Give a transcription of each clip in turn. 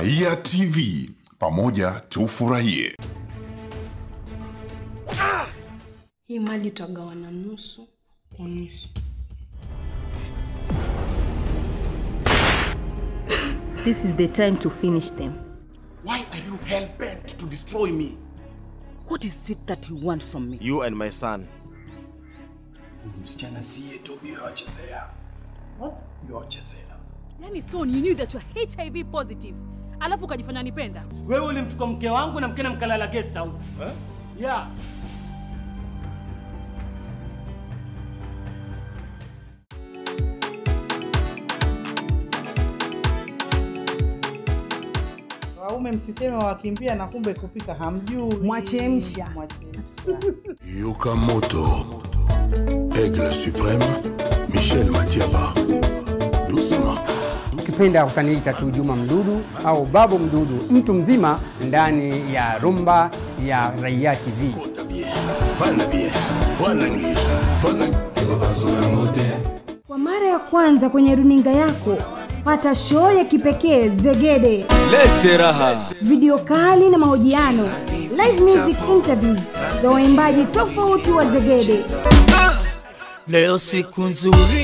Raia TV, pamoja tufurahie. Hii mali tutagawana nusu kwa nusu. This is the time to finish them. Why are you hell bent to destroy me? What is it that you want from me? You and my son. Msichana siye Tobi yochezea. What? Yochezea. Yani Stone, you knew that you're HIV positive. Alafu ukajifanya nipenda. Wewe ulimchukua mke wangu na mkena mkalala guest house. Eh? Yeah. Waume msiseme wakimbia na kumbe kupika hamjui. Mwachemsha. Mwachemsha. Yukamoto, Aigle Supreme, Michel Matiaba. Doucement. ukipenda utaniita tu Juma Mdudu au Babu Mdudu, mtu mzima ndani ya rumba ya Raia TV. Fana bien, fana ngi, fana Kwa mara ya kwanza kwenye runinga yako pata show ya kipekee Zegede, Lete raha. video kali na mahojiano, live music interviews za waimbaji tofauti wa Zegede. Leo siku nzuri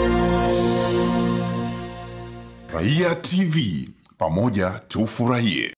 Raia TV, pamoja tufurahie.